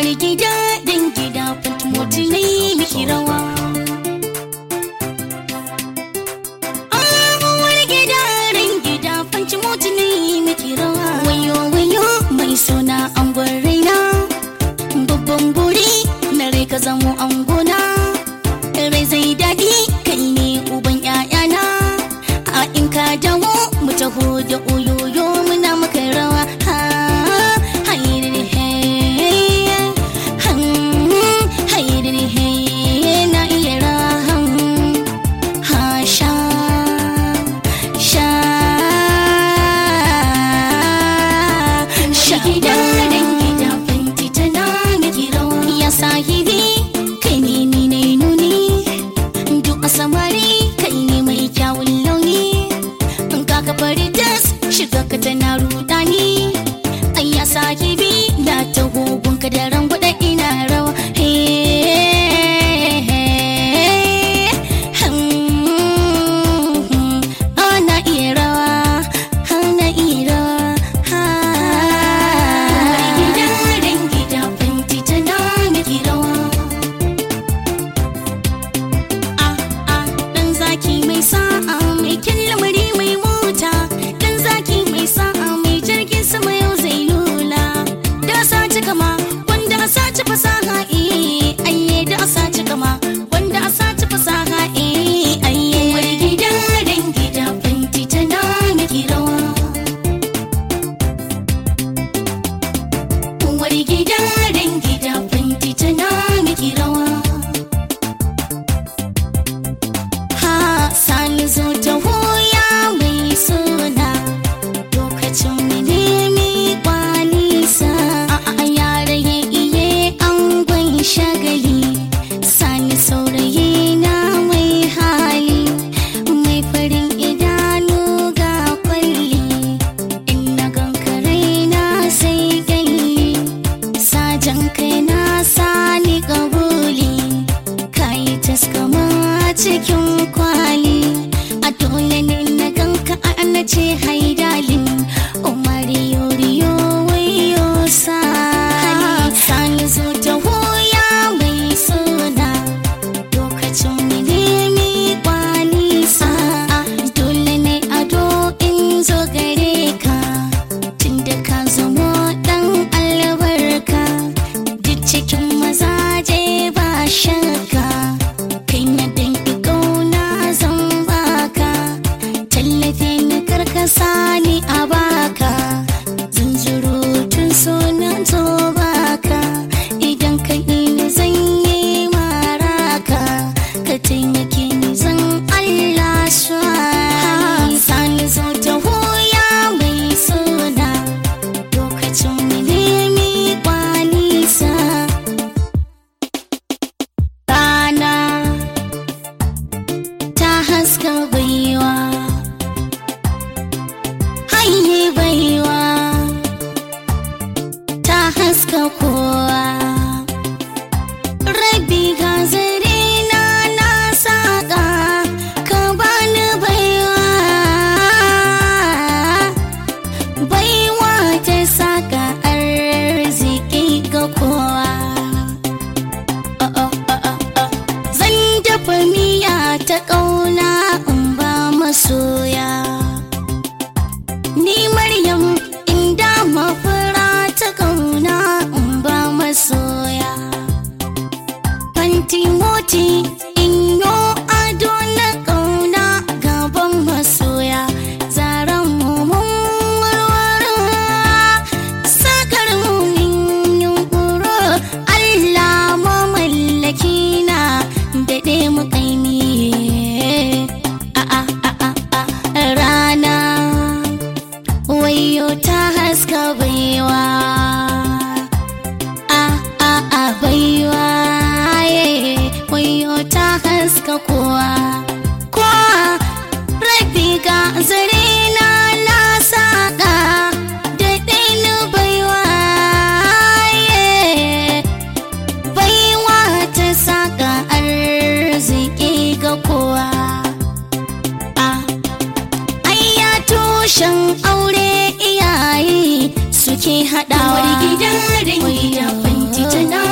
wani gida dan gida fatimoti na yi miki rawa wani gida dan gida fatimoti na yi miki rawa wayo wayo mai suna angon raina babban buri na rai ka zamo angona rai zai daɗi kai ne uban 'ya'yana a in ka dawo mu taho da oyoyo muna maka rawa ha hayriri hey han hayriri hey na iya rahan ha sha sha sha gida dan gida fanti tana miki rawa ya sahibi kai ne ni na nuni duk a samari kai ne mai kyawun launi in ka ka fari das shiga ka tana rudani ai ya sahibi na ta ka da rangwada ina rawa ana iya rawa ana iya rawa gida dan gida fanti tana miki rawa dan zaki mai sa'a mai kyan lamari mai mota dan zaki mai sa'a mai jirgin sama yau zai lula da sace kama wanda a sace fasaha eh ayye da a sace kama wanda a sace fasaha eh ayye wani gida dan gida fanti tana miki rawa wani gida dan gida fanti tana miki rawa ha sani zo ta hoya mai suna lokacin mene mi kwalisa a a yare ya iye an gwan shagali sani saurayi na mai hali mai farin idanu ga kwalli in na gankare na sai gani sajan kai na sani kabuli kayi taskama cikin kwali a dole ne na ganka a na ce haidalin umari yoriyo wayo sani sani zo ta hoya mai suna lokacin milimi kwali sa dole ne ado in zo gare ka tunda ka zamo dan albarka duk cikin mazaje ba shakka kai na danki kauna zan baka tallafi na karkasa ni a baka zunzurutun sunan zo baka idan ka ni zan yi maraka ka taimake ni zan Allah swani sani zo ta hoya mai suna lokacin milimi kwalisa rana ta haska baiwa haye baiwa ta haska kowa rabi ga zare na na saka ka bani baiwa baiwa ta saka arziki ga kowa Zan dafa miya ta ƙauna in ba masoya. Ni Maryam inda mafura ta ƙauna in ba masoya. Fanti moti in yo ado na ƙauna gaban masoya. Zaren mummun warware sakar mumin yunkuro Allah mamallaki na daɗe mukaimi a a a a a rana wayo ta haska baiwa a a a baiwa ye wayo ta haska kowa kowa rabi ga zare na na saka da ɗainu baiwa ye baiwa ta saka arziki ga kowa Ah, ayya tushen aure iyaye suke haɗawa Uwar gida dangi da fanti tana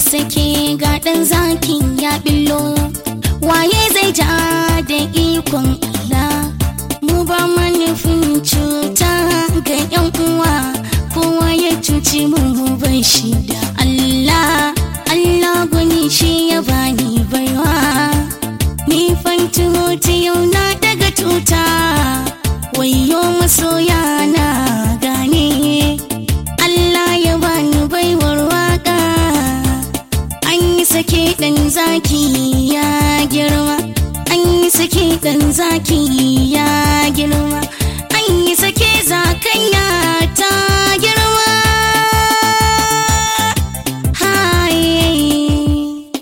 sake ga ɗan zakin ya billo waye zai ja da ikon Allah mu ba manufin cuta ga yan uwa kowa ya cuci mu bai shi da Allah Allah gwani shi ya bani baiwa ni fanti hoti yau na daga tuta wayo masoya na gane Allah ya bani baiwar waka an yi sake ɗan zaki ya girma an yi sake ɗan zaki ya girma an yi sake zakanya ta girma Hai.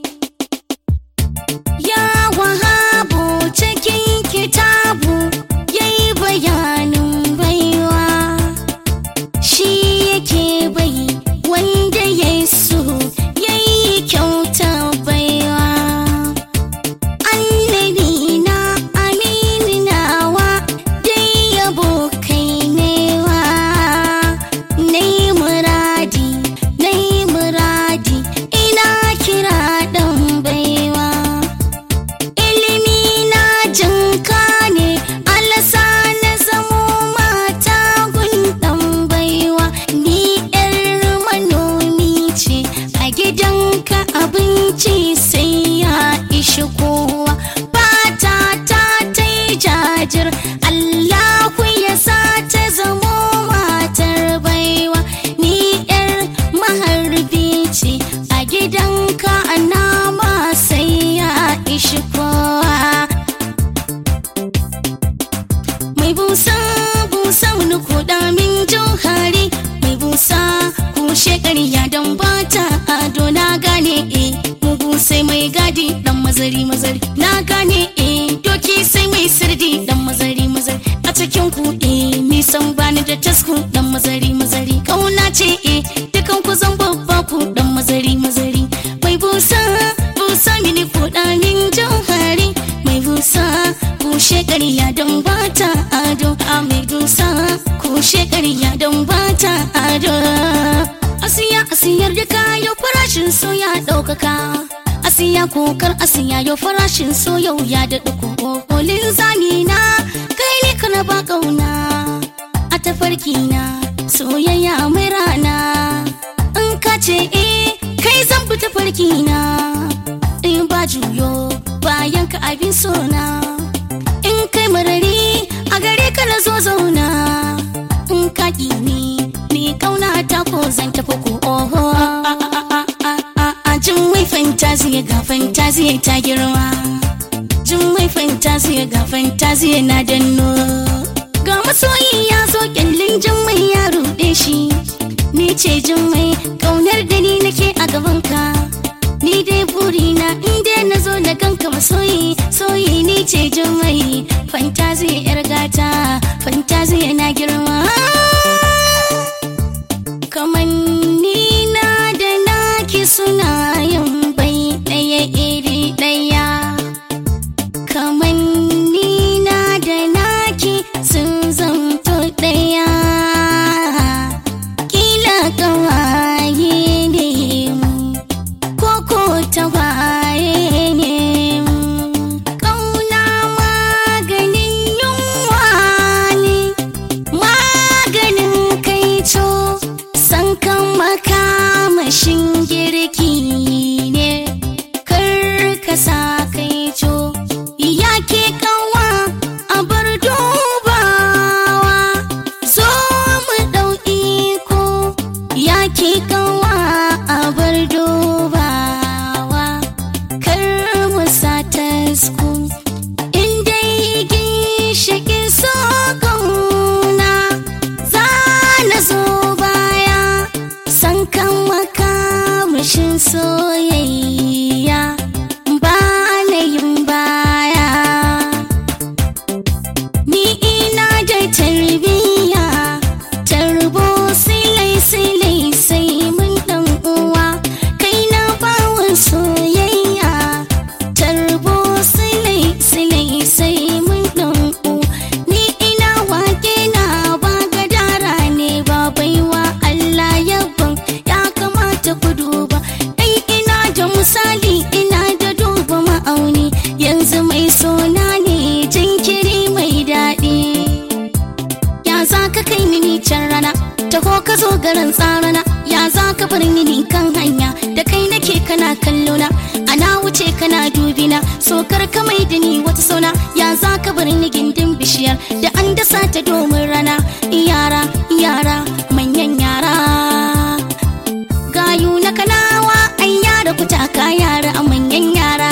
Ya wahabu cikin kitabu ya yi bayanin baiwa shi yake bai wanda ya so ya yi kyauta baiwa annabi na amini nawa dai yabo kai newa na yi muradi na yi muradi ina kira dan baiwa ilimi na jinka ne alasa na zamo mata gundan baiwa ni yar manomi ce a gidanka abinci sai ya ishi kowa fata ta ta yi jajir allahu ya sa ta zamo matar baiwa ni yar maharbi ce a gidanka nama sai ya ishi kowa mai busa busa wani kuɗa min jauhari mai busa kushe ƙarya don bata ado na gane e mugu sai mai gadi dan mazari mazari na gane e doki sai mai sirdi dan mazari mazari a cikin ku e nisan bani da tasku dan mazari mazari kauna ce e dukan ku zan babba ku dan mazari mazari mai busa busa mini kuɗa min jauhari mai busa kushe ƙarya don bata ado a mai dusa kushe ƙarya don bata ado asiya asiyar da kayo farashin so ya ɗaukaka asiya kokar asiya yau farashin so yau ya daɗa kokolin zamina kai ne kana ba ƙauna a tafarki na soyayya mai rana in ka ce eh kai zan bi tafarki na in ba juyo bayan ka abin sona in kai marari a gare ka na zo zauna in ka ni ni kauna ta ko zan tafi ko oho a jin mai fantasiya ga fantasiya ta girma jin mai fantasiya ga fantasiya na danno ga masoyi ya zo kyallin jin mai ya ruɗe shi ni ce jin mai kaunar da ni nake a gabanka ni dai burina in dai na zo da kanka masoyi soyi ni ce jin mai fantasiya yar gata fantasiya na girma kamanni na da naki suna yin bai ɗaya iri ɗaya kamanni na da naki sun zamto ɗaya kila kawaye ne mu koko tawaye ne mu kauna maganin yunwa ne maganin kaico san kan makamashin girki ne kar ka sa kaico ya ke kawa a bar dubawa zo mu ɗau iko ya ke kawa a bar dubawa kar mu sa tasku in dai ginshiƙin so kauna za na zo baya san kan makamashin soyayya ba na yin baya ni ina da tarbiyya tarbo silai silai sai mun dan uwa kai na bawan soyayya tarbo silai silai sai mun dan uwa ni ina wake na ba gadara ne ba baiwa Allah yabban ya kamata ku duba dai ina gangaren tsarana ya za ka bar ni kan hanya da kai nake kana kallona ana wuce kana dubina sokar ka mai da ni wata sauna ya za ka bar ni gindin bishiyar da an dasa ta domin rana yara yara manyan yara gayu na kanawa ai yara kutaka yara a manyan yara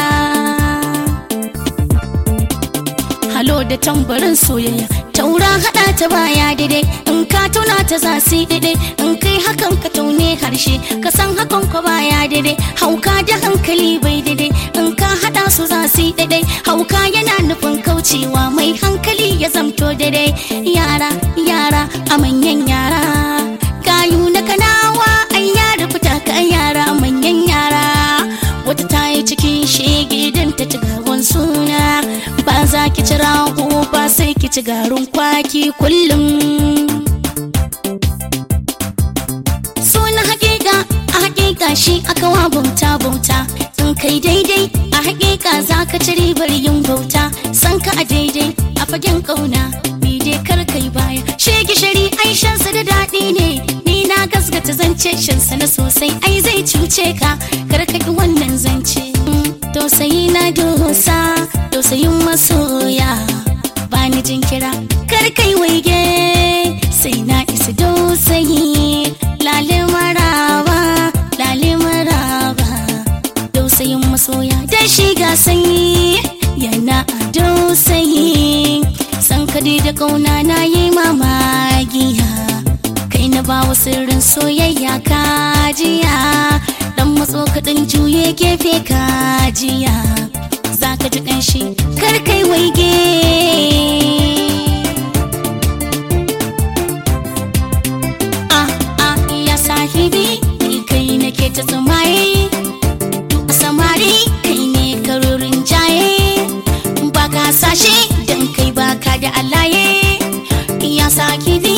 halo da tambarin soyayya taura hada ta baya daidai in ka tuna ta za su daidai in kai hakan ka taune harshe ka san hakan ka baya daidai hauka da hankali bai daidai in ka hada su za su daidai hauka yana nufin kaucewa mai hankali ya zamto daidai yara yara a manyan yara gayu na kanawa ai yara fita ka yara a manyan yara wata ta yi cikin shege don ta ci gawan suna ba za ki ci rago ba sai ki ci garin kwaki kullum suna hakika a hakika shi aka wa bauta bauta in kai daidai a hakika za ka ci ribar yin bauta san ka a daidai a fagen kauna ni dai kar kai baya shege shari ai shansa da daɗi ne ni na gasgata zance shansa na sosai ai zai cuce ka kar ka ki wannan zance tausayi na dosa tausayin masoya bani jinkira kar kai waige sai na isa dosayi lale maraba lale maraba dausayin masoya da shi ga sanyi yana a dausayi san kadi da kauna na yi mamagiya kai na bawa sirrin soyayya kajiya dan matso kaɗan juye gefe kajiya za ka ji ƙanshi kar kai waige ah ah ya sahibi ni kai nake ta tsumaye duk samari kai ne karurin jaye ba ka sashe dan kai baka da alaye ya sahibi